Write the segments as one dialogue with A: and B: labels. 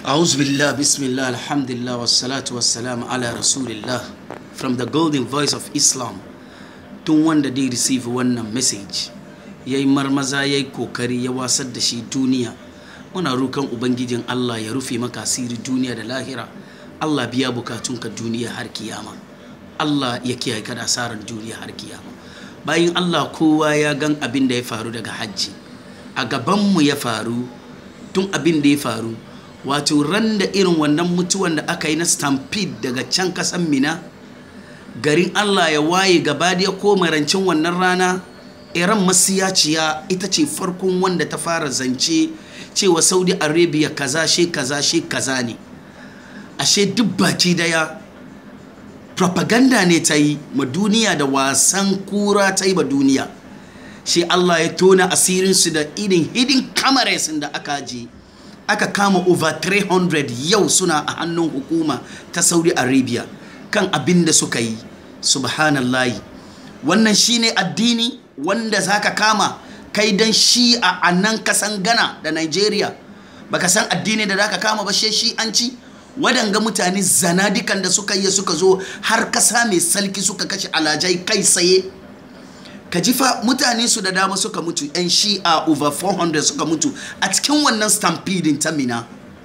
A: أعوذ بالله بسم الله الحمد لله والصلاة والسلام على رسول الله from the golden voice of Islam tun wanda dai receive wannan message ya yi marmaza ya yi kokari ya wasar da shi duniya muna rokan ubangijin Allah ya rufe maka asiri duniya da lahira Allah biya bukatunka duniya har kiyama Allah ya kiyaye ka da asarar duniya har kiyama bayan Allah kowa ya gan abin da ya faru daga hajji a gabanmu ya faru tun abin da ya faru wato ran da irin wannan mutuwan da aka yi na stampede daga can kasan mina garin allah ya waye gaba da ko marancin wannan rana iran masiyaciya ita ce farkon wanda ta fara zance cewa saudi arabia kaza she kaza she kaza ne ashe duk baki daya propaganda ne ta yi ma duniya da wasan kura ta yi ma duniya shi allah ya tona asirinsu da irin hidin cameras da aka je aka kama over 300 yau suna a hannun hukuma ta saudi arabia kan abin da suka yi subhanallahi wannan shine addini wanda zaka kama kai dan shi a nan kasan gana da nigeria baka san addini da zaka kama ba she shi an ci wadanga mutane zanadikan da suka yi suka zo har kasa mai salki suka kashe alajai kai tsaye ka ji fa mutane su da dama suka mutu yan shi'a over 400 suka mutu a cikin wannan stampeding ta mina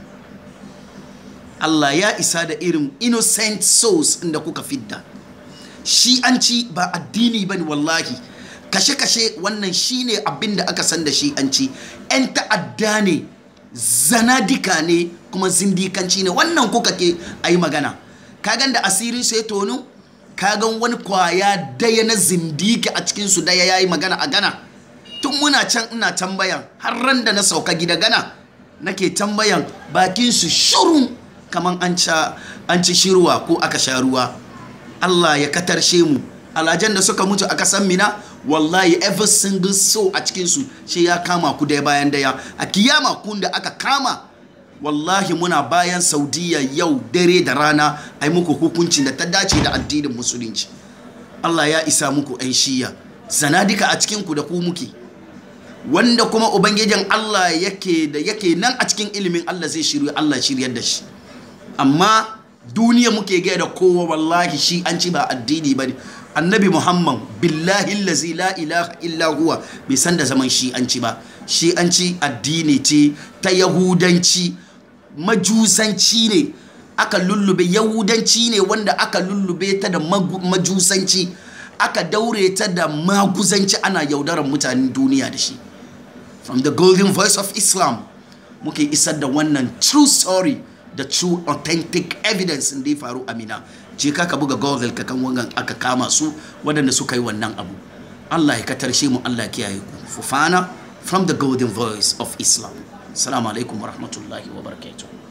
A: Allah ya isa da irin innocent souls inda kuka fidda shi'anci ba addini bane wallahi kashe-kashe wannan shine abin da aka san da shi'anci 'yan ta'adda ne zanadika ne kuma zindikanci ne wannan kuka ke a yi magana kagan da asirin sai tonu kagan wani kwaya daya na zindiki a cikinsu daya ya yi magana a gana tun muna can ina tambayan har ran da na sauka gida gana nake tambayan bakinsu shuru kamar an ci shirwa ko aka sha ruwa Allah ya katarshe mu alajan da suka mutu a kasan mina wallahi every single soul a cikinsu shi ya kama ku daya bayan daya a kiyama kun da aka kama wallahi muna bayan saudiya yau dare da rana a yi muku hukuncin da ta dace da addinin musulunci allah ya isa muku 'yan shiya zanadika a cikinku da ku muke wanda kuma ubangijin allah yake da yake nan a cikin ilimin allah zai shirya allah shiryar da shi amma duniya muke gaya da kowa wallahi shi an ci ba addini ba ne annabi muhammad billahi lazi la ilaha illa huwa bai san da zaman shi an ci ba shi an ci addini ce ta yahudanci majusanci ne aka lullube yahudanci ne wanda aka lullube ta da majusanci aka daure ta da maguzanci ana yaudarar mutanen duniya da shi from the golden voice of islam muke isar da wannan true story da true authentic evidence da ya faru amina je ka buga google ka kan wangan aka kama su waɗanda suka yi wannan abu allah ya katarshe mu allah ya kiyaye ku fufana from the golden voice of islam assalamu alaikum wa rahmatullahi wa barakatuh